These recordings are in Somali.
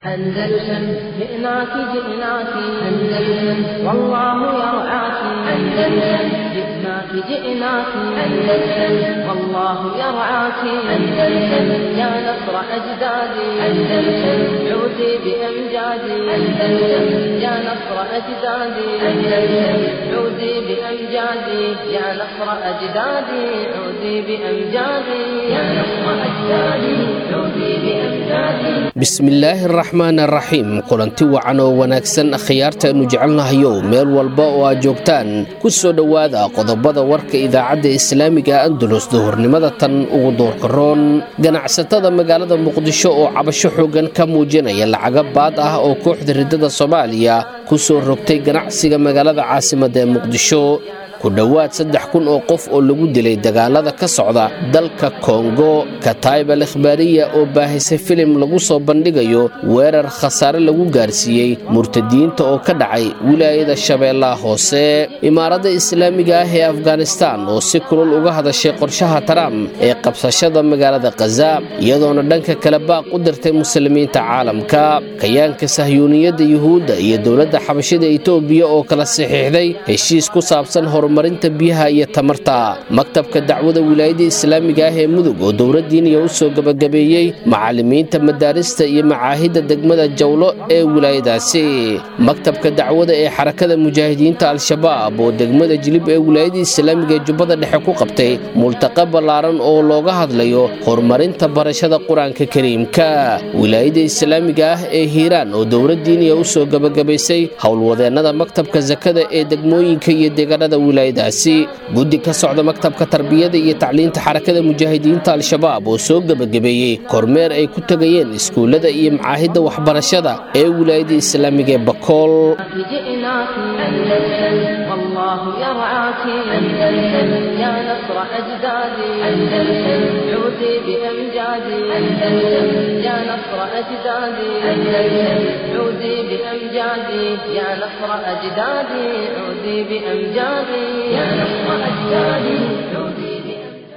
أندلسن جئناك جئناك أندلسن والله يرعاك أندلسن جئناك جئناك أندلسن والله يرعاك أندلسن يا نصر أجدادي أندلسن عودي بأمجادي أندلسن يا نصر أجدادي أندلسن عودي بأمجادي يا نصر أجدادي عودي بأمجادي يا نصر أجدادي عودي بأمجادي bismillaahi araxmaan araxiim kulanti wacan oo wanaagsan khiyaartaannu jecelnahayow meel walba oo aad joogtaan ku soo dhowaada qodobada warka idaacadda islaamiga andalus duhurnimada tan ugu doorkaroon ganacsatada magaalada muqdisho oo cabasho xoogan ka muujinaya lacaga baad ah oo kooxda riddada soomaaliya ku soo rogtay ganacsiga magaalada caasimadda ee muqdisho ku dhowaad saddex kun oo qof oo lagu dilay dagaalada ka socda dalka kongo katayb al ikhbaariya oo baahisay filim lagu soo bandhigayo weerar khasaare lagu gaarsiiyey murtadiyiinta oo ka dhacay wilaayada shabeellaha hoose imaaradda islaamiga ah ee afghanistan oo si kulul uga hadashay qorshaha trump ee qabsashada magaalada khaza iyadoona dhanka kale baaq u dirtay muslimiinta caalamka kayaanka sahyuuniyadda yuhuudda iyo dowladda xabashida etoobiya oo kala saxiixday heshiis ku saabsan horumarinta biyaha iyo tamarta maktabka dacwada wilaayada islaamiga ah ee mudug oo dowladdiiniya u soo gebagabeeyey macallimiinta madaarista iyo macaahidda degmada jawlo ee wilaayadaasi maktabka dacwada ee xarakada mujaahidiinta al-shabaab oo degmada jilib ee wilaayada islaamiga ee jubbada dhexe ku qabtay multaqa ballaaran oo looga hadlayo horumarinta barashada qur-aanka kariimka wilaayada islaamiga ah ee hiiraan oo dowladdiiniya u soo gebagabaysay howlwadeennada maktabka sakada ee degmooyinka iyo deegaanada wilaayadaasi guddi ka socda maktabka tarbiyada iyo tacliinta xarakada mujaahidiinta al-shabaab oo soo gebagabeeyey kormeer ay ku tegayeen iskuullada iyo macaahidda waxbarashada ee wilaayada islaamiga ee bakool جئناك أندلسن والله يرعاك أندلسن يا نصر أجدادي أندلسن عودي بأمجادي أندلسن يا نصر أجدادي أندلسن عودي بأمجادي يا نصر أجدادي عودي بأمجادي يا نصر أجدادي عودي بأمجادي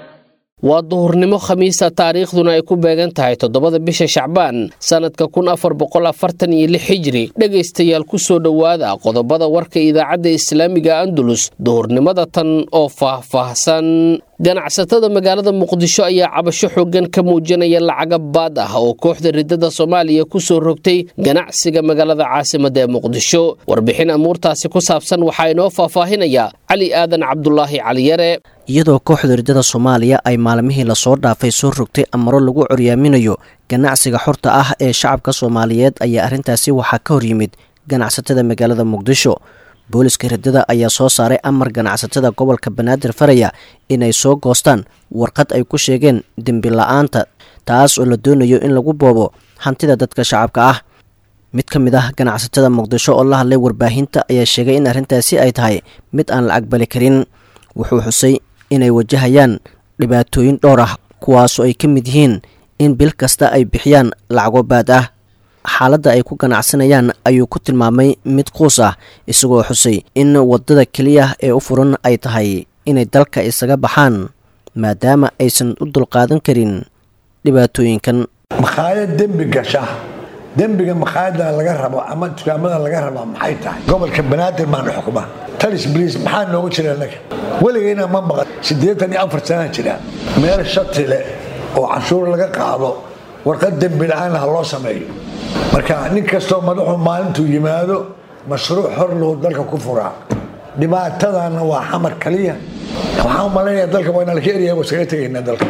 waa duhurnimo khamiisa taariikhduna ay ku beegan tahay toddobada bisha shacbaan sannadka kun afar boqol afartan iyo lix xijiri dhegaystayaal ku soo dhowaada qodobada warka idaacadda islaamiga andalus duhurnimada tan oo faah-faahsan ganacsatada magaalada muqdisho ayaa cabasho xoogan ka muujinaya lacaga baad ah oo kooxda riddada soomaaliya ku soo rogtay ganacsiga magaalada caasimadda ee muqdisho warbixin amuurtaasi ku saabsan waxaa inoo faahfaahinaya cali aadan cabdulaahi caliyare iyadoo kooxda riddada soomaaliya ay maalmihii lasoo dhaafay soo rogtay amaro lagu coryaaminayo ganacsiga xorta ah ee shacabka soomaaliyeed ayaa arrintaasi waxaa ka hor yimid ganacsatada magaalada muqdisho booliska riddada ayaa soo saaray amar ganacsatada gobolka banaadir faraya inay soo goostaan warqad ay ku sheegeen dembi la-aanta taas oo la doonayo in lagu boobo hantida dadka shacabka ah mid ka mid ah ganacsatada muqdisho oo la hadlay warbaahinta ayaa sheegay in arrintaasi ay tahay mid aan la aqbali karin wuxuu xusay inay wajahayaan dhibaatooyin dhowr ah kuwaasoo ay ka mid yihiin in bil kasta ay bixiyaan lacago baad ah xaaladda ay ku ganacsanayaan ayuu ku tilmaamay mid quus ah isagoo xusay in waddada keliya ee u furan ay tahay inay dalka isaga baxaan maadaama aysan u dulqaadan karin dhibaatooyinkan makhaayad dembi gasha dembiga makhaayadda laga rabo ama dukaamada laga raba maxay tahay gobolka banaadir baana xukuma talis bliis maxaa noogu jira naga weligayna ma maqan siddeetan iyo afar sanaa jira meel shati leh oo canshuur laga qaado warqad dembi la-aan ha loo sameeyo marka nin kastoo madaxu maalintuu yimaado mashruuc hor lou dalka ku furaa dhibaatadana waa xamar kaliya waxaan u malaynaya dalka waa inaan ka eryahay waa iskaga tegaynaa dalka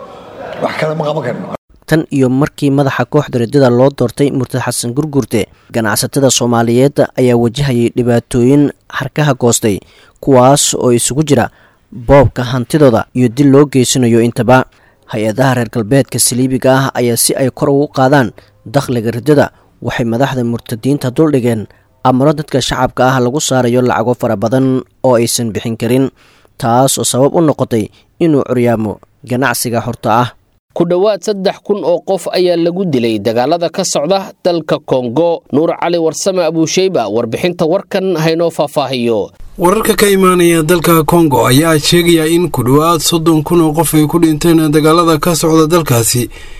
wax kale ma qaban karno tan iyo markii madaxa kooxda riddada loo doortay murtad xasan gurgurte ganacsatada soomaaliyeed ayaa wajahayay dhibaatooyin harkaha goostay kuwaas oo isugu jira boobka hantidooda iyo dil loo geysanayo intaba hay-adaha reer galbeedka saliibiga ah ayaa si ay kor ugu qaadaan dakhliga riddada waxay madaxda murtadiinta duldhigeen amaro dadka shacabka ah lagu saarayo lacago fara badan oo aysan bixin karin taas oo sabab u noqotay inuu curyaamo ganacsiga xorta ah ku dhowaad saddex kun oo qof ayaa lagu dilay dagaalada ka socda dalka kongo nuur cali warsame abuusheyba warbixinta warkan haynoo faahfaahiyo wararka ka imaanaya dalka kongo ayaa sheegaya in ku dhowaad soddon kun oo qof ay ku dhinteen dagaalada ka socda dalkaasi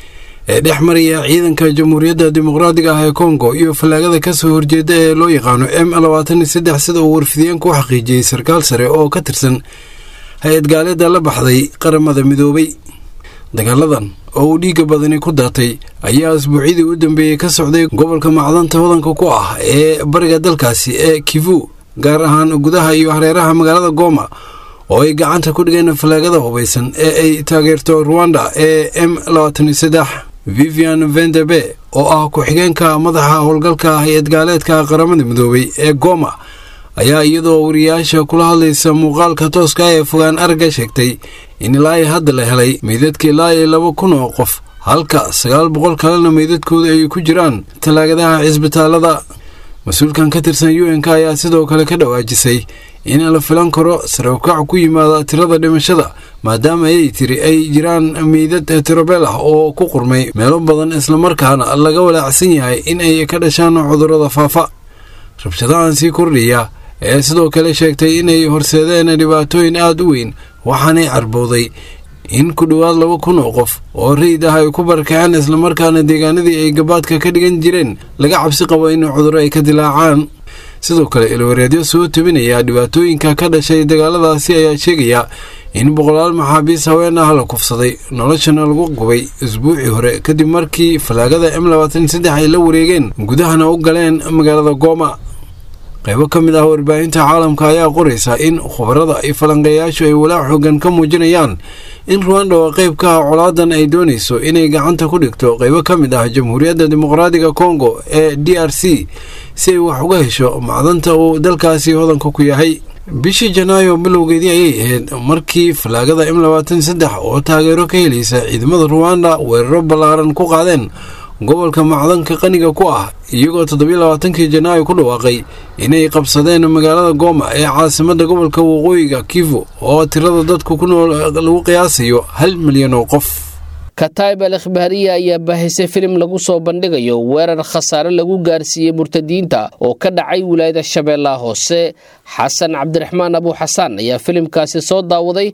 ee dhex maraya ciidanka jamhuuriyadda dimuqraadiga ah ee kongo iyo fallaagada ka soo horjeeda ee loo yaqaano m labaatan iyo saddex sida uu warfidiyeenku u xaqiijiyey sarkaal sare oo ka tirsan hay-ad gaaleeda la baxday qaramada midoobay dagaaladan oo uu dhiigga badani ku daatay ayaa asbuucyadii u dambeeyey ka socday gobolka macdanta hodanka ku ah ee bariga dalkaasi ee kivu gaar ahaan gudaha iyo hareeraha magaalada goma oo ay gacanta ku dhigeen fallaagada hubaysan ee ay taageerto ruwanda ee m labaatan iyo saddex vivian vendebe oo ah ku-xigeenka madaxa howlgalka hay-ad gaaleedka qaramada midoobay ee goma ayaa iyadoo wariyaasha kula hadlaysa muuqaalka tooska ee fogaan aragga sheegtay in ilaa ay hadda la helay meydadka ilaa iyo laba kun oo qof halka sagaal boqol kalena meydadkooda ay ku jiraan tallaagadaha cisbitaalada mas-uulkan ka tirsan u n k ayaa sidoo kale ka dhawaajisay in la filan karo sarawkac ku yimaada tirada dhimashada maadaama ayay tiri ay jiraan meydad tirobeel ah oo ku qurmay meelo badan islamarkaana laga walaacsan yahay in ay ka dhashaan cudurrada faafa rabshadahan sii kordhiya ee sidoo kale sheegtay inay horseedeen dhibaatooyin aada u weyn waxaanay carbowday in ku dhowaad laba kun oo qof oo rayid ah ay ku barakaceen islamarkaana deegaanadii ay gabaadka ka dhigan jireen laga cabsi qabo in cudurro ay ka dilaacaan sidoo kale ilwareedyo soo tabinaya dhibaatooyinka ka dhashay dagaaladaasi ayaa sheegaya in boqolaal maxaabiis haween ah la kufsaday noloshana lagu gubay isbuucii hore kadib markii fallaagada m labaatan saddex ay la wareegeen gudahana u galeen magaalada gooma qaybo ka mid ah warbaahinta caalamka ayaa qoraysa in khubarada iyo falanqeeyaashu ay walaac xoogan ka muujinayaan in ruwanda oo qayb ka ah colaadan ay doonayso inay gacanta ku dhigto qaybo ka mid ah jamhuuriyadda dimuqraadiga kongo ee d r c si ay wax uga hesho macdanta uu dalkaasi hodanka ku yahay bishii janaayo bilowgeedii ayay ahayd markii fallaagada m labaatan saddex oo taageero ka helaysa ciidamada ruwanda weeraro ballaaran ku qaadeen gobolka macdanka qaniga ku ah iyagoo toddobiyo labaatankii janaayo ku dhawaaqay inay qabsadeen magaalada gooma ee caasimadda gobolka waqooyiga kivu oo tirada dadku ku nool lagu qiyaasayo hal milyan oo qof kataib al ikhbaariya ayaa baahisay filim lagu soo bandhigayo weerar khasaare lagu gaarsiiyey murtadiinta oo ka dhacay wilaayada shabeellaha hoose xasan cabdiraxmaan abu xasaan ayaa filimkaasi soo daawaday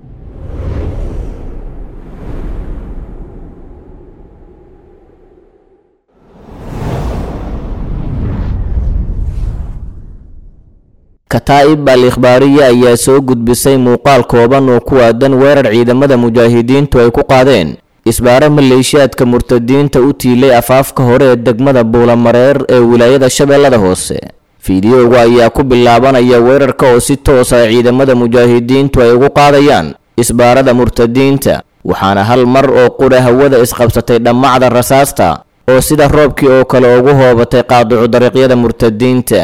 kataa'ib al ikhbaariya ayaa soo gudbisay muuqaal kooban oo ku aadan weerar ciidamada mujaahidiintu ay ku qaadeen isbaaro maleeshiyaadka murtadiinta u tiilay afaafka hore ee degmada buulamareer ee wilaayada shabeellada hoose fiidiyowga ayaa ku bilaabanaya weerarka oo si toos ah ciidamada mujaahidiintu ay ugu qaadayaan isbaarada murtadiinta waxaana hal mar oo qura hawada isqabsatay dhammacda rasaasta oo sida roobkii oo kale ugu hoobatay qaaducu dariiqyada murtadiinta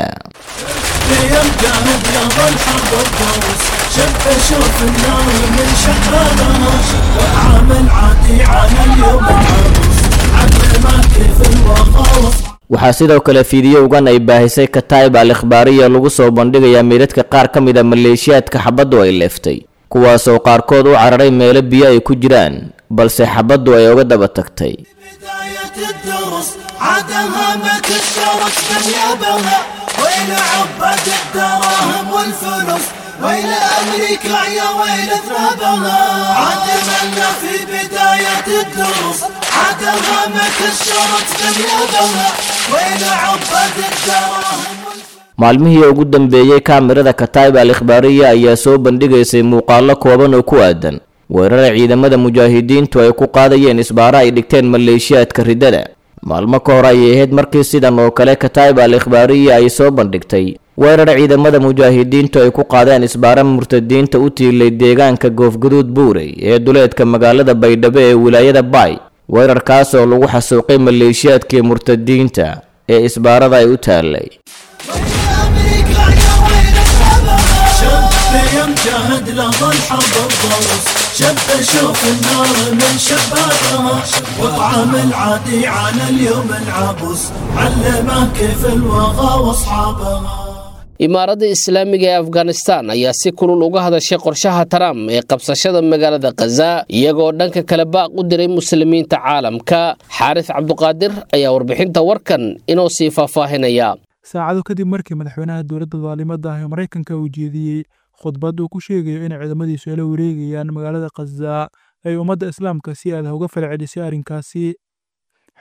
يمجد يظل حرب الضوس شب شوف النار من شحالها وعامل عادي على اليوم العروس علمك كيف الوقاوس waxaa sidoo kale fiidiyowgan ay baahisay kataa'ib al ikhbaariya lagu soo bandhigayaa meydadka qaar ka mid a maleeshiyaadka xabaddu ay leeftay kuwaasoo qaarkood u cararay meelo biyo ay ku jiraan balse xabaddu ay uga daba tagtay بداية الدروس عادها ما كسرت ثيابها ويل عبد الدراهم والفلوس ويل أمريكا يا ويل ذنبها عادنا في بداية الدروس عادها ما كسرت ثيابها ويل عبد الدراهم maalmihii ugu dambeeyey kaamirada kataa'ib al ikhbaariya ayaa soo bandhigaysay muuqaallo kooban oo ku aadan weerara ciidamada mujaahidiintu ay ku qaadayeen isbaaro ay dhigteen maleeshiyaadka riddada maalmo ka hor ayay ahayd markii sidan oo kale kataa'ib al ikhbaariya ay soo bandhigtay weerar ciidamada mujaahidiintu ay ku qaadeen isbaaro murtadiinta u tiilay deegaanka goofguduud buurey ee duleedka magaalada baydhabo ee wilaayada baay weerarkaas oo lagu xasuuqay maleeshiyaadkii murtadiinta ee isbaarada ay u taallay أمريكا يا ويل ذنبها شب يمجهد لظل حرب الضروس شب شوف النار من شبابها وطعم العادي على اليوم العبوس علمه كيف الوغى واصحابها imaaradda islaamiga ee afghanistan ayaa si kulul uga hadashay qorshaha trump ee qabsashada magaalada khaza iyagoo dhanka kale baaq u diray muslimiinta caalamka xaaris cabduqaadir ayaa warbixinta warkan inoo sii faahfaahinaya saacado kadib markii madaxweynaha dowladda daalimada ah ee maraykanka uu jeediyey khudbad uu ku sheegayo inay ciidamadiisu ay la wareegayaan magaalada khaza ay ummadda islaamka si aad uga falcelisay arrinkaasi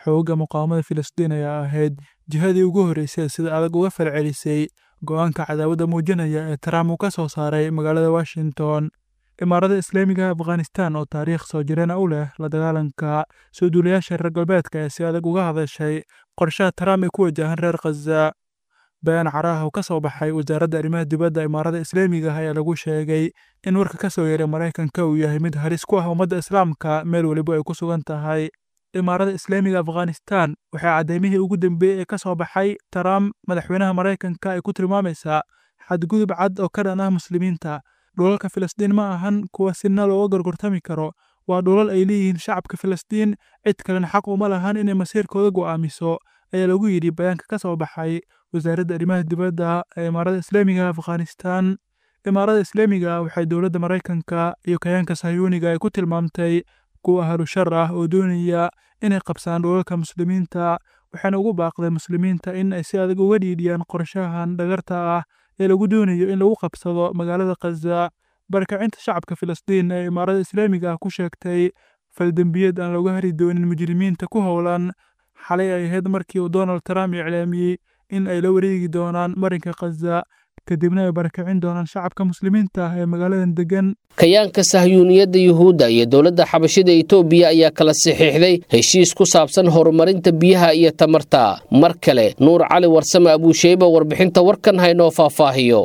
xoogga muqaawamada filistiin ayaa ahayd jihadii ugu horreysay sida adag uga falcelisay go-aanka cadaawadda muujinaya ee trump uu ka soo saaray magaalada washington imaarada islaamiga afghanistan oo taariikh soo jireena u leh la dagaalanka soo duulayaasha reer galbeedka ee si adag uga hadashay qorshaha trump ee ku wajahan reer khaza bayaan caraha oo ka soo baxay wasaaradda arrimaha dibadda imaarada islaamiga ah ayaa lagu sheegay in warka ka soo yeeray maraykanka uu yahay mid halis ku ah ummadda islaamka meel weliba ay ku sugan tahay imaarada islaamiga afghanistan waxay caddeymihii ugu dambeeyey ee ka soo baxay trump madaxweynaha maraykanka ay ku tilmaamaysaa xadgudub cad oo ka dhan ah muslimiinta dhulalka filistiin ma ahan kuwa sina looga gorgortami karo waa dhulal ay leeyihiin shacabka filistiin cid kalena xaq uma lahan inay masiirkooda go'aamiso ayaa lagu yidhi bayaanka ka soo baxay wasaaradda arrimaha dibadda ee imaarada islaamiga afghanistan imaarada islaamiga waxay dowladda maraykanka iyo kayaanka sayuuniga ay ku tilmaamtay kuwa ahlu shar ah oo doonaya inay qabsaan dhulalka muslimiinta waxaana ugu baaqday muslimiinta in ay si adag uga dhiidhiyaan qorshahan dhagarta ah ee lagu doonayo in lagu qabsado magaalada khaza barakacinta shacabka filistiin ee imaarada islaamiga ah ku sheegtay faldembiyad aan looga hari doonin mujrimiinta ku howlan xalay ay ahayd markii uu donald trump iclaamiyey in ay la wareegi doonaan marinka khaza kadibna ay barakicin doonaan shacabka muslimiinta ah ee magaaladan degan kayaanka sahyuuniyadda yuhuudda iyo dowladda xabashida etoobiya ayaa kala saxiixday heshiis ku saabsan horumarinta biyaha iyo tamarta mar kale nuur cali warsame abuusheyba warbixinta warkan haynoo faahfaahiyo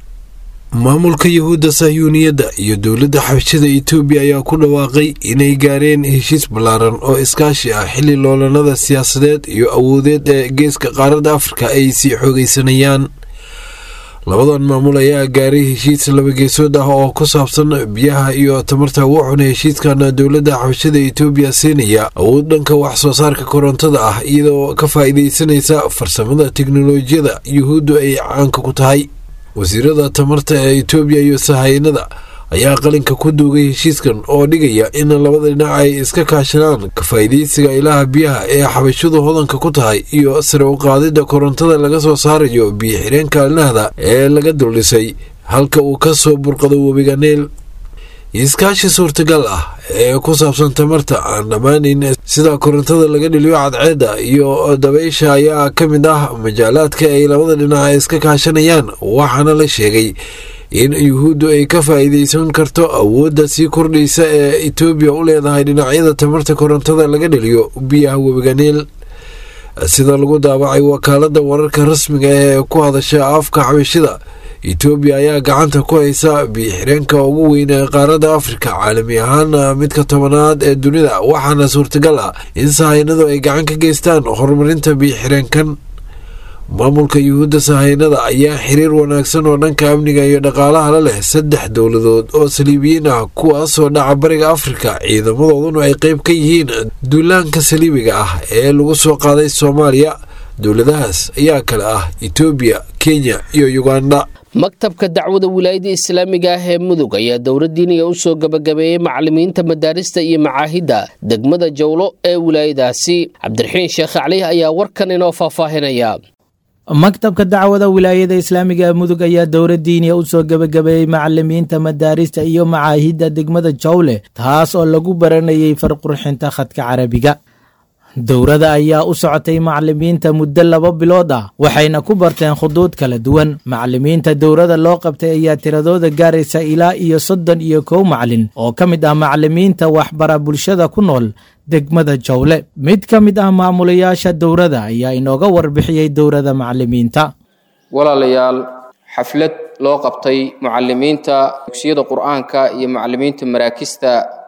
maamulka yuhuudda sahyuuniyadda iyo dowladda xabashida etoobiya ayaa ku dhawaaqay inay gaareen heshiis ballaaran oo iskaashi ah xilli loolanada siyaasadeed iyo awoodeed ee geeska qaaradda afrika ay sii xoogaysanayaan labadan maamul ayaa gaaray heshiis labageesood ah oo ku saabsan biyaha iyo tamarta wuxuuna heshiiskan dowladda xabashada etoobiya siinaya awood dhanka wax soo saarka korontada ah iyadoo ka faa'iidaysanaysa farsamada teknolojiyada yuhuuddu ay caanka ku tahay wasiirada tamarta ee etoobiya iyo sahaynada ayaa qalinka ku duugay heshiiskan oo dhigaya in labada dhinac ay iska kaashadaan ka faa'iidaysiga ilaha biyaha ee xabashadu hodanka ku tahay iyo sare u qaadidda korontada laga soo saarayo biyo xireenka alnahda ee laga duldhisay halka uu ka soo burqado webiga neel iskaashi suurtagal ah ee ku saabsan tamarta aan dhammaanayn sida korontada laga dhiliyo cadceedda iyo dabaysha ayaa ka mid ah majaalaadka ay labada dhinac iska kaashanayaan waxaana la sheegay in yuhuuddu ay ka faa'iidaysan karto awoodda sii kordhaysa ee etoobiya u leedahay dhinacyada tamarta korontada laga dhaliyo biyaha webiga niil sida lagu daabacay wakaaladda wararka rasmiga ee ku hadasha afka xabashida etoobiya ayaa gacanta ku haysa biyo-xireenka ugu weyn ee qaaradda afrika caalami ahaan midka tobanaad ee dunida waxaana suurtagal ah in sahaynadu ay gacan ka geystaan horumarinta biyo-xireenkan maamulka yuhuudda sahaynada ayaa xiriir wanaagsan oo dhanka amniga iyo dhaqaalaha la leh saddex dowladood oo saliibiyiin ah kuwaasoo dhaca bariga afrika ciidamadooduna ay qeyb ka yihiin duulaanka saliibiga ah ee lagu soo qaaday soomaaliya dowladahaas ayaa kale ah etoobiya kenya iyo uganda maktabka dacwada wilaayada islaamiga ah ee mudug ayaa dowladdiiniga u soo gabagabeeyey macallimiinta madaarista iyo macaahidda degmada jawlo ee wilaayadaasi cabdiraxiin sheekh cali ayaa warkan inoo faahfaahinaya maktabka dacwada wilaayada islaamiga ee mudug ayaa dowla diiniya u soo gebagabeeyey macalimiinta madaarista iyo macaahidda degmada jawle taas oo lagu baranayay farqurxinta khadka carabiga dowrada ayaa u socotay macalimiinta muddo laba bilood ah waxayna ku barteen khuduud kala duwan macalimiinta dowrada loo qabtay ayaa tiradooda gaaraysa ilaa iyo soddon iyo kow macalin oo ka mid ah macalimiinta waxbara bulshada ku nool degmada jawle mid ka mid ah maamulayaasha dowrada ayaa inooga warbixiyey dowrada macalimiinta walaalayaal xaflad loo qabtay mucalimiinta dugsiyada qur-aanka iyo macalimiinta maraakista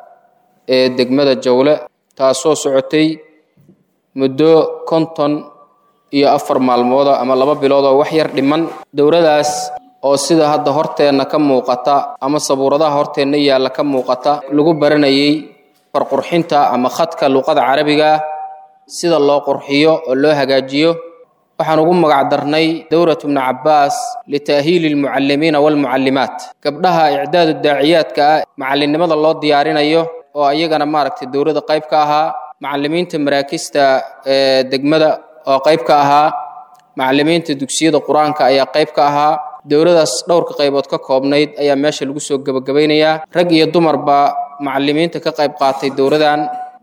ee degmada jawle taasoo socotay muddo konton iyo afar maalmooda ama laba bilood oo wax yar dhiman dowladaas oo sida hadda horteenna ka muuqata ama sabuuradaha horteenna yaalla ka muuqata lagu baranayay farqurxinta ama khadka luqada carabiga sida loo qurxiyo oo loo hagaajiyo waxaan ugu magac darnay dowratu bni cabbaas lita'hiili almucallimiina waalmucallimaat gabdhaha icdaadu daaciyaadka ah macallinnimada loo diyaarinayo oo ayagana maaragtay dowladda qayb ka ahaa macallimiinta maraakista ee degmada oo qayb ka ahaa macallimiinta dugsiyada qur-aanka ayaa qayb ka ahaa dowladaas dhowrka qaybood ka koobnayd ayaa meesha lagu soo gebagabaynayaa rag iyo dumarba macallimiinta ka qayb qaatay dowladan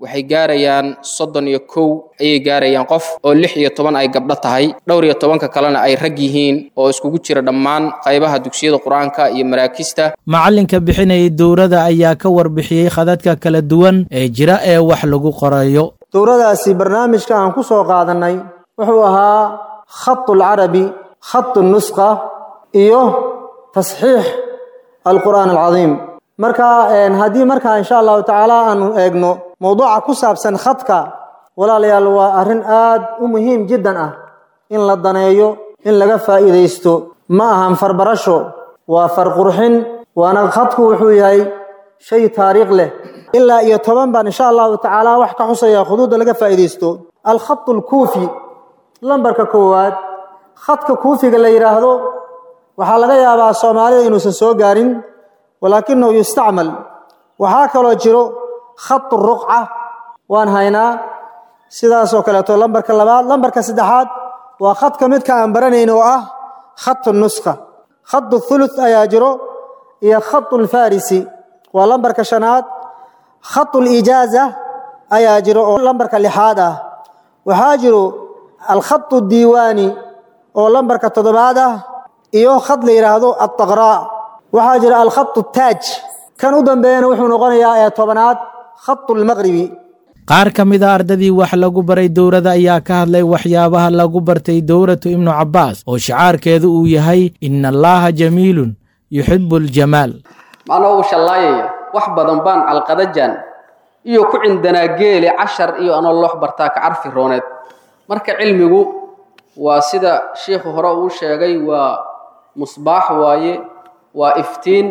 waxay gaarayaan soddon iyo kow ayay gaarayaan qof oo lix iyo toban ay gabdho tahay dhowr iyo tobanka kalena ay rag yihiin oo iskugu jira dhammaan qaybaha dugsiyada qur-aanka iyo maraakista macalinka bixinayay dowrada ayaa ka warbixiyey khadadka kala duwan ee jira ee wax lagu qorayo dowradaasi barnaamijka aan ku soo qaadannay wuxuu ahaa khatu alcarabi khatu nusqa iyo tasxiix alqur'aan alcadiim marka haddii markaa insha allahu tacaala aanu eegno mowduuca ku saabsan khadka walaalayaal waa arrin aad u muhiim jiddan ah in la daneeyo in laga faa'iidaysto ma ahan farbarasho waa farqurxin waana khadku wuxuu yahay shay taariikh leh ilaa iyo toban baan insha allahu tacaala wax ka xusaya khuduudda laga faa'iidaysto alkhatu alkuufi lambarka koowaad khadka kuufiga la yidhaahdo waxaa laga yaabaa soomaalida inuusan soo gaarin walaakinahu yustacmal waxaa kaloo jiro khatu ruqca waan haynaa sidaasoo kaleeto lambarka labaad lambarka saddexaad waa khadka midka aan baranayn oo ah khatu nuskha khatu thuluth ayaa jiro iyo khatu lfarisi waa lambarka shanaad khatu lijaaza ayaa jiro oo lambarka lixaad ah waxaa jiro alkhatu diiwaani oo lambarka toddobaad ah iyo khad la yidhaahdo altaqraa waxaa jira alkhatu taaj kan u dambeeyana wuxuu noqonayaa ee tobanaad khatu lmaqribi qaar ka mid a ardadii wax lagu baray dowrada ayaa ka hadlay waxyaabaha lagu bartay dowratu ibnu cabbaas oo shicaarkeedu uu yahay ina allaaha jamiilun yuxibu aljamaal macnaa uu shallaayaya wax badan baan calqadajan iyo ku cindanaa geele cashar iyo anoo loox bartaa ka carfi rooneed marka cilmigu waa sida shiikhu hore uu sheegay waa musbaax waaye waa iftiin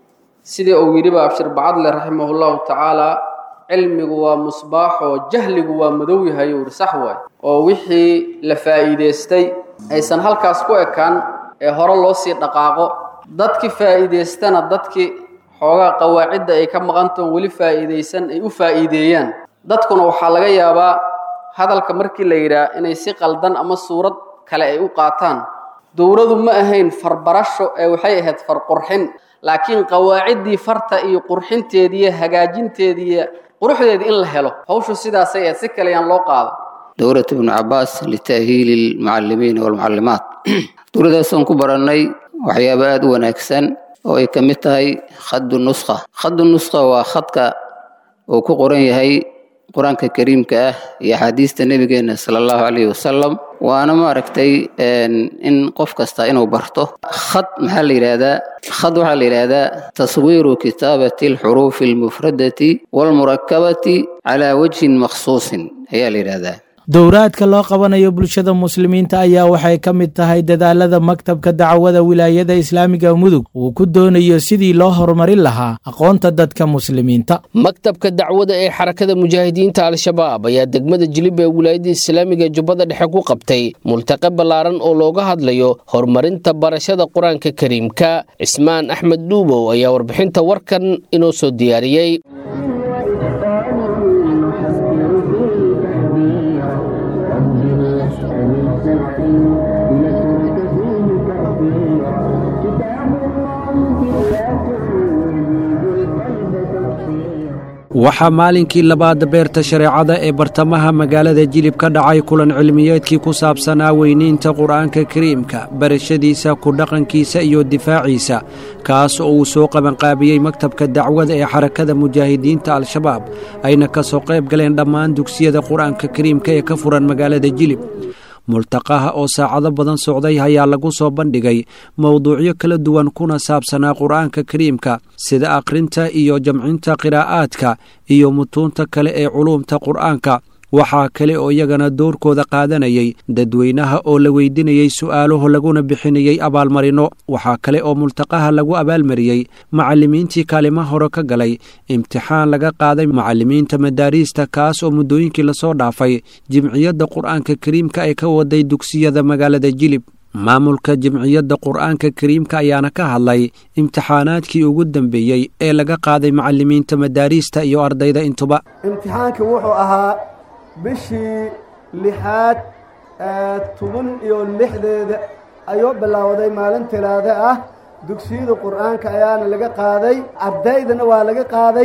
sidii uu yidhiba abshir bacadle raximahullahu tacaala cilmigu waa musbaaxoo jahligu waa madow yahay uu yidhi sax waay oo wixii la faa'iidaystay aysan halkaas ku ekaan ee hore loo sii dhaqaaqo dadkii faa'iidaystana dadkii xoogaa qawaacidda ay ka maqantoon weli faa'iidaysan ay u faa'iideeyaan dadkuna waxaa laga yaabaa hadalka markii la yidhaah inay si qaldan ama suurad kale ay u qaataan dowladu ma ahayn farbarasho ee waxay ahayd farqurxin laakiin qawaaciddii farta iyo qurxinteediiyo hagaajinteediiyo quruxdeedii in la helo hawshu sidaasay ahayd si kale yaan loo qaadan dowlad ibnu cabaas lita'hiili lmucalimiina walmucallimaat dowladaasaan ku barannay waxyaaba aada u wanaagsan oo ay ka mid tahay khadu nuskha khadu nuskha waa khadka uu ku qoran yahay qur-aanka kariimka ah iyo axaadiista nebigeena sala allahu calayhi wasalam waana maaragtay in qof kasta inuu barto khad maxaa la yidhaahdaa khad waxaa la yidhaahdaa taswiiru kitaabati alxuruufi almufradati walmurakabati calaa wajhin makhsuusin ayaa la yidhaahdaa dowraadka loo qabanayo bulshada muslimiinta ayaa waxay ka mid tahay dadaalada maktabka dacwada wilaayada islaamiga mudug uu ku doonayo sidii loo horumarin lahaa aqoonta dadka muslimiinta maktabka dacwada ee xarakada mujaahidiinta al-shabaab ayaa degmada jilib ee wilaayada islaamiga jubbada dhexe ku qabtay multaqe ballaaran oo looga hadlayo horumarinta barashada qur-aanka kariimka cismaan axmed dhuubow ayaa warbixinta warkan inoo soo diyaariyey waxaa maalinkii labaad beerta shareecada ee bartamaha magaalada jilib ka dhacay kulan cilmiyeedkii ku saabsanaa weyniinta qur-aanka kariimka barashadiisa ku dhaqankiisa iyo difaaciisa kaas oo uu soo qabanqaabiyey maktabka dacwada ee xarakada mujaahidiinta al-shabaab ayna ka soo qayb galeen dhammaan dugsiyada qur-aanka kariimka ee ka furan magaalada jilib multaqaha oo saacado badan socday ayaa lagu soo bandhigay mowduucyo kala duwan kuna saabsanaa qur-aanka kariimka sida akhrinta iyo jamcinta qiraa'aadka iyo mutuunta kale ee culuumta qur-aanka waxaa kale oo iyagana doorkooda qaadanayay dadweynaha oo la weydinayey su'aalaho laguna bixinayey abaalmarino waxaa kale oo multaqaha lagu abaalmariyey macallimiintii kaalima hore ka galay imtixaan laga qaaday macallimiinta madaariista kaas oo muddooyinkii lasoo dhaafay jimciyadda qur-aanka kariimka ay ka waday dugsiyada magaalada jilib maamulka jimciyadda qur-aanka kariimka ayaana ka hadlay imtixaanaadkii ugu dambeeyey ee laga qaaday macallimiinta madaariista iyo ardayda intuba imtixaankii wuxuu ahaa bishii lixaad ee toban iyo lixdeeda ayuu bilowday maalin talaado ah dugsiyada qur-aanka ayaana laga qaaday ardaydana waa laga qaaday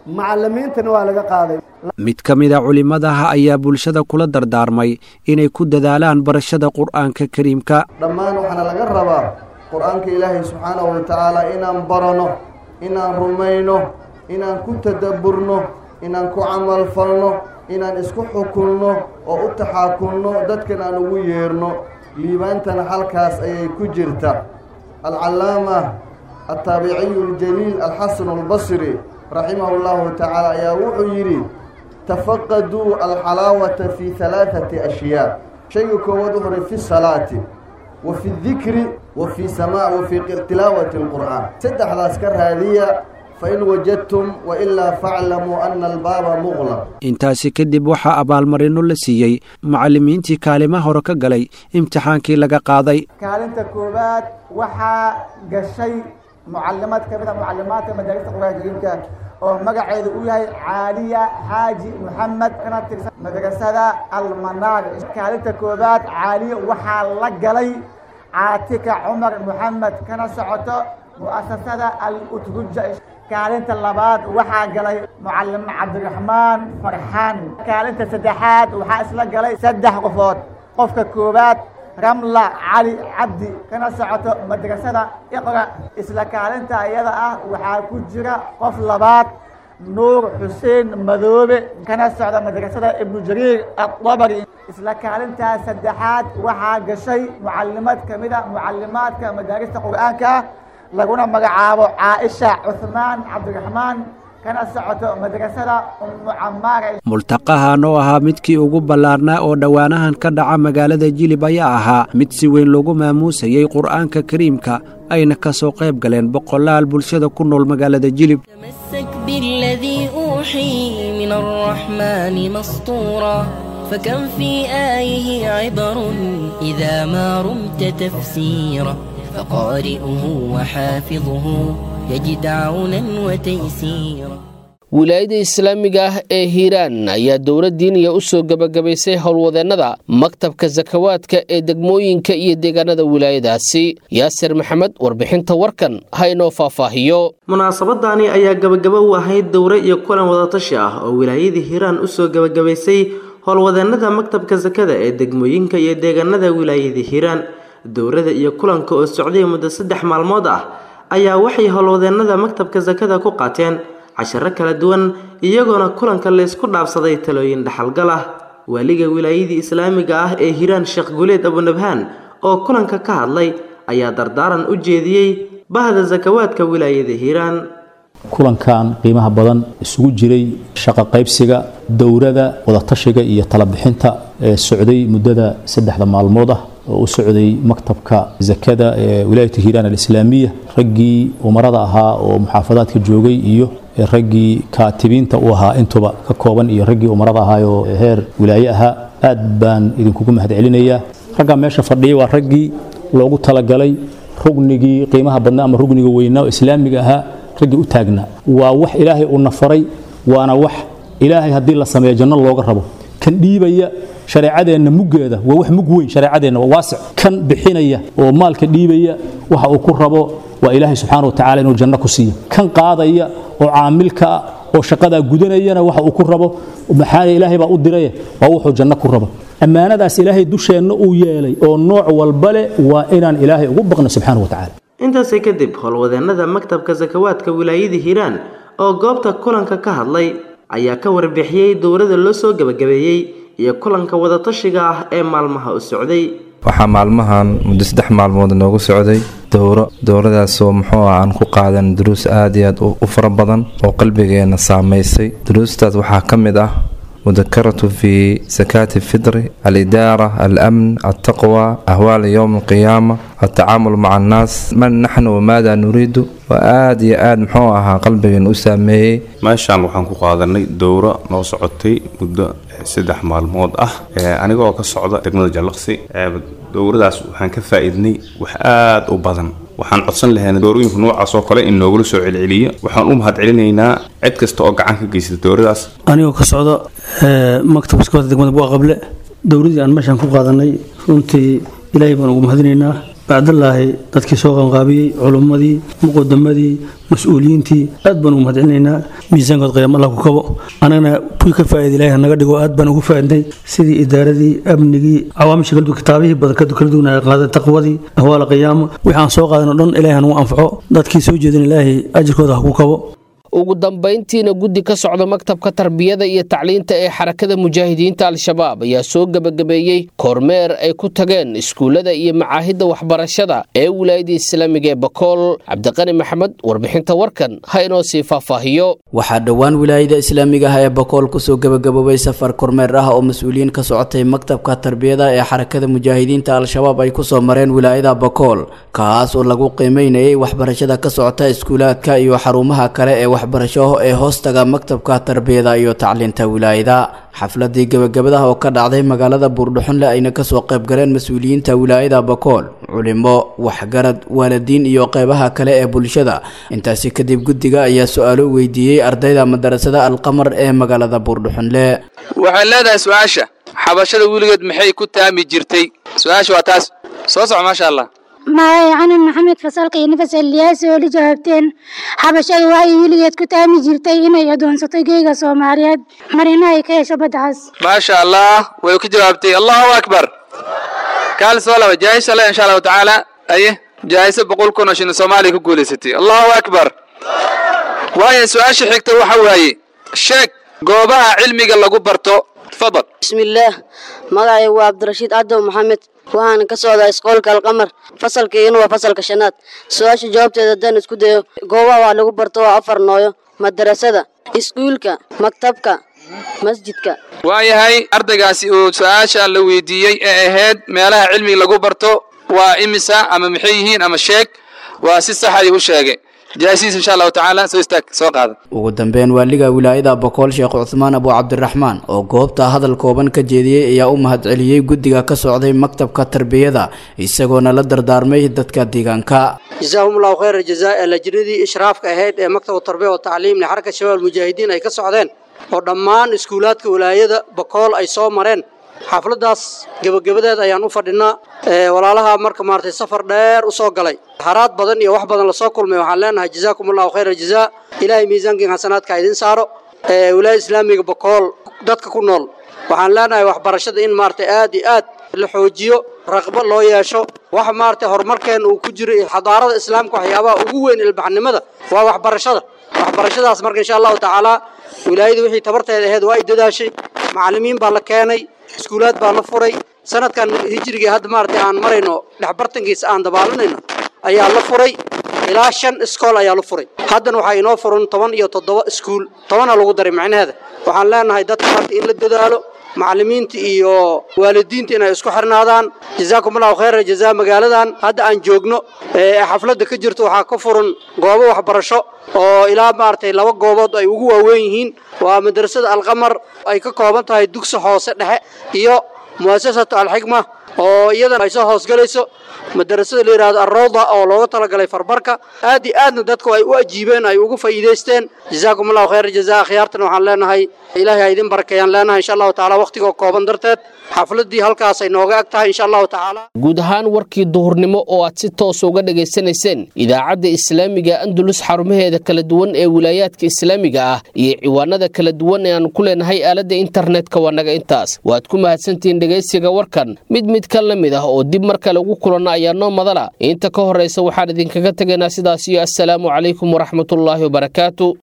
macallimiintana waa laga qaaday mid ka mid a culimmadaha ayaa bulshada kula dardaarmay inay ku dadaalaan barashada qur'aanka kariimka dhammaan waxaana laga rabaa qur-aanka ilaahay subxaanahu wa tacaala inaan barano inaan rumayno inaan ku tadabburno inaan ku camalfalno inaan isku xukunno oo u taxaakunno dadkan aan ugu yeerno liibaantana halkaas ayay ku jirta alcallaama altaabiciyu aljaliil alxasanu albasri raximahu llahu tacaala ayaa wuxuu yidhi tafaqaduu alxalaawata fi halaathati ashyaa shayga koowaad wuxuu uhi fi salaati wa fi dikri wa fi samaa wa fi tilaawati alqur'aan saddexdaas ka raadiya fain wajadtum wailaa faclamuu ana albaaba muqlaq intaasi kadib waxaa abaalmarino la siiyey macallimiintii kaalima hore ka galay imtixaankii laga qaaday kaalinta koowaad waxaa gashay mucalimad ka mid a mucalimaadka madaarista qur'aanka kariimka oo magaceedu u yahay caaliya xaaji moxamed kana tirsan madrasada almanaar kaalinta koowaad caaliya waxaa la galay caatika cumar moxamed kana socoto mu'asasada al-utruja kaalinta labaad waxaa galay mucalim cabdiraxmaan farxaan kaalinta saddexaad waxaa isla galay saddex qofood qofka koowaad ramla cali cabdi kana socoto madrasada iqra isla kaalinta iyada ah waxaa ku jira qof labaad nuur xuseen madoobe kana socda madrasada ibnu jariir adabari isla kaalintaas saddexaad waxaa gashay mucalimad ka mid a mucalimaadka madaarista qur'aanka laguna magacaabo caaisha cuhmaan cabdiraxmaan kana socoto madrasada ummu camaare multaqahan oo ahaa midkii ugu ballaarnaa oo dhowaanahan ka dhaca magaalada jilib ayaa ahaa mid si weyn loogu maamuusayey qur'aanka kariimka ayna ka soo qayb galeen boqolaal bulshada ku nool magaalada jilib بالذي أوحي من الرحمن مسطورا فكم في آيه عبر إذا ما رمت تفسيرا فقارئه وحافظه يجد عونا وتيسيرا wilaayada islaamiga ah ee hiiraan ayaa dowlad diiniya u soo gebagabaysay howlwadeennada maktabka sakawaadka ee degmooyinka iyo deegaanada wilaayadaasi yaasir maxamed warbixinta warkan ha inoo faahfaahiyo munaasabadani ayaa gabagabo u ahayd dowre iyo kulan wadatashi ah oo wilaayadii hiiraan usoo gebagabaysay howlwadeennada maktabka sakada ee degmooyinka iyo deegaanada wilaayadii hiiraan dowrada iyo kulanka oo socday muddo saddex maalmood ah ayaa waxay howlwadeennada maktabka sakada ku qaateen casharo kala duwan iyagoona kulanka laysku dhaafsaday talooyin dhaxalgal ah waaliga wilaayadii islaamiga ah ee hiiraan sheekh guleed abunabhaan oo kulanka ka hadlay ayaa dardaaran u jeediyey bahda sakawaadka wilaayada hiiraan kulankan qiimaha badan isugu jiray shaqo qaybsiga dowrada wadatashiga iyo talabixinta ee socday muddada saddexda maalmood ah oo u socday maktabka zakada ee wilaayata hiiraan alislaamiya raggii umarada ahaa oo muxaafadaadka joogay iyo raggii kaatibiinta u ahaa intuba ka kooban iyo raggii umarada ahaa oo heer wilaaye ahaa aad baan idinkugu mahad celinayaa raggaa meesha fadhiyay waa raggii loogu talagalay rugnigii qiimaha badnaa ama rugniga weynaa oo islaamiga ahaa raggii u taagnaa waa wax ilaahay uuna faray waana wax ilaahay haddii la sameeyo janno looga rabo kan dhiibaya shareecadeenna muggeeda waa wax mug weyn shareecadeenna waa waasic kan bixinaya oo maalka dhiibaya waxa uu ku rabo waa ilaahay subxaana wa tacaala inuu janno ku siiyo kan qaadaya oo caamilka ah oo shaqadaa gudanayana waxa uu ku rabo maxaa ilaahay baa u diraye waa wuxuu janno ku rabo ammaanadaas ilaahay dusheenna uu yeelay oo nooc walba leh waa inaan ilaahay ugu baqno subxaana wa tacaala intaasi kadib howlwadeennada maktabka sakawaadka wilaayada hiiraan oo goobta kulanka ka hadlay ayaa ka warbixiyey dowrada loo soo gebagabeeyey iyo kulanka wadatashiga ah ee maalmaha u socday waxaa maalmahan muddo saddex maalmood noogu socday dowro dowradaasoo muxuu ah aan ku qaadan duruus aad iyo aad u fara badan oo qalbigeena saamaysay duruustaas waxaa ka mid ah mudakaratu fi sakaati fidri alidaara alamn altaqwa ahwaal yowm alqiyaama altacaamul maca annaas man naxnu wamaada nuriidu waa aad iyo aad muxuu ahaa qalbigeena u saameeyey meeshaan waxaan ku qaadanay dowro noo socotay muddo saddex maalmood ah anigoo ka socda degmada jallaqsi dowradaas waxaan ka faa'iidnay wax aad u badan waxaan codsan lahaynaa doorooyinka noocaas oo kale in noogula soo celceliyo waxaan u mahad celinaynaa cid kasta oo gacan ka geysata dowradaas anigoo ka socda maktabka sakawaadka degmada buqa qable dowradii aan meeshaan ku qaadanay runtii ilaahay baan ugu mahadinaynaa bacdallaahi dadkii soo qanqaabiyey culummadii muqadamadii mas-uuliyiintii aad baan ugu mahadcelinaynaa miisaankood qiyaam allah ku kabo annagana kuwii ka faa'iida ilaahi hanaga dhigo aad baan ugu faa'iday sidii idaaradii amnigii cawaamisha kala duwan kitaabihii badan kala duwan ay qaaday taqwadii ahwaala qiyaama wixii aan soo qaadan oo dhan ilaahi hanagu anfaco dadkii soo jeedin ilaahi ajirkooda ha ku kabo ugu dambayntiina guddi ka socda maktabka tarbiyada iyo tacliinta ee xarakada mujaahidiinta al-shabaab ayaa soo gebagabeeyey kormeer ay ku tageen iskuullada iyo macaahidda waxbarashada ee wilaayada islaamiga ee bakool cabdiqani maxamed warbixinta warkan ha inoo sii faahfaahiyo waxaa dhowaan wilaayada islaamiga ah ee bakool kusoo gebagaboobay safar kormeer ah oo mas-uuliyiin ka socotay maktabka tarbiyada ee xarakada mujaahidiinta al-shabaab ay kusoo mareen wilaayada bakool kaas oo lagu qiimeynayay waxbarashada ka socota iskuulaadka iyo xarumaha kale ee waxbarasho ee hoostaga maktabka tarbiyada iyo tacliinta wilaayada xafladii gebagabadaha oo ka dhacday magaalada buurdhuxunle ayna kasoo qaybgaleen mas-uuliyiinta wilaayada bakool culimo waxgarad waalidiin iyo qeybaha kale ee bulshada intaasi kadib guddiga ayaa su-aalo weydiiyey ardayda madarasada alqamar ee magaalada buurdhuxunle waxay leedahay su-aasha xabashada weligeed maxay ku taami jirtay su-aasha waa taas soo soco maasha allah magacay canan maxamed fasalka iyo nafas eliyaasi oo la jawaabteen xabashadu waxay weligeed ku taami jirtay inay adoonsato geega soomaaliyeed marina ay ka hesho baddacaas maasha allah way ku jawaabtay allahu akbar kaali soo laba jaayisha le insha allahu tacaala aye jaayiso boqol kun oo shilin soomaaliya ku guulaysatay allahu akbar waayo su-aasha xigta waxa waaye sheeg goobaha cilmiga lagu barto tafadal bismillaah magacay waa cabdirashiid cadow maxamed waxaana ka socdaa iskoolka alqamar fasalkiina waa fasalka shanaad su-aasha jawaabteeda haddaan isku dayo goobaha wax lagu barto waa afar nooyo madarasada iskuulka maktabka masjidka waayahay ardaygaasi uu su-aasha la weydiiyey ee ahayd meelaha cilmiga lagu barto waa imisa ama maxay yihiin ama sheeg waa si sax ayuu u sheegay jaasiis insha allahu tacaala soo istaag soo qaada ugu dambeyn waaliga wilaayada bakool sheekh cuthmaan abu cabdiraxmaan oo goobta hadal kooban ka jeediyey ayaa u mahadceliyey guddiga ka socday maktabka tarbiyada isagoona la dardaarmay dadka deegaanka jazaahum allahu khayra jazaa ee lajnadii ishraafka ahayd ee maktabka tarbiya wa tacliim lixarka shabaab mujaahidiin ay ka socdeen oo dhammaan iskuulaadka wilaayada bakool ay soo mareen xafladaas gebagabadeed ayaan u fadhinaa walaalaha marka maaragtay safar dheer u soo galay haraad badan iyo wax badan lasoo kulmay waxaan leenahay jazaakum allahu khayra jazaa ilaahay miisaankiin xasanaadka idin saaro wilaayada islaamiga bakool dadka ku nool waxaan leenahay waxbarashada in maaragtay aad iyo aad la xoojiyo raqbo loo yeesho waxa maaragtay horumarkeena uu ku jiro xadaarada islaamka waxyaabaha ugu weyn ilbaxnimada waa waxbarashada waxbarashadaas marka insha allahu tacaala wilaayada wixii tabarteeda ahayd waa ay dadaashay macallimiin baa la keenay iskuulaad baa la furay sanadkan hijriga hadda maaragtay aan marayno dhexbartankiisa aan dabaalanayno ayaa la furay ilaa shan iskool ayaa la furay haddana waxaa inoo furan toban iyo toddoba iskuul tobana lagu daray macnaheeda waxaan leenahay dadka marka in la dadaalo macallimiinta iyo waalidiinta inay isku xirnaadaan jazaakum allahu khayra jazaa magaaladan hadda aan joogno ee xafladda ka jirto waxaa ka furan goobo waxbarasho oo ilaa maaragtay laba goobood ay ugu waaweyn yihiin waa madrasada alqamar ay ka kooban tahay dugsi hoose dhexe iyo mu'asasatu alxikma oo iyadana ay soo hoosgalayso madarasada la yidhahdo alrawda oo looga talagalay farbarka aad iyo aadna dadku ay u ajiibeen ay ugu faa'iidaysteen jazaakum allahu khayra jazaa khiyaartana waxaan leenahay ilaahay ha idin barakeeyaan leenahay insha allahu tacaala waqtigoo kooban darteed xafladdii halkaas ay nooga ag tahay insha allahu tacaala guud ahaan warkii duhurnimo oo aad si toos uga dhagaysanayseen idaacadda islaamiga andalus xarumaheeda kala duwan ee wilaayaadka islaamiga ah iyo ciwaanada kala duwan ee aan ku leenahay aaladda internetka waa naga intaas waad ku mahadsantihiin dhegaysiga warkan mid mid ka la mid ah oo dib mar kale ugu kulanna ayaa noo madala inta ka horraysa waxaan idinkaga tegaynaa sidaas iyo assalaamu calaykum waraxmatullaahi wabarakaatu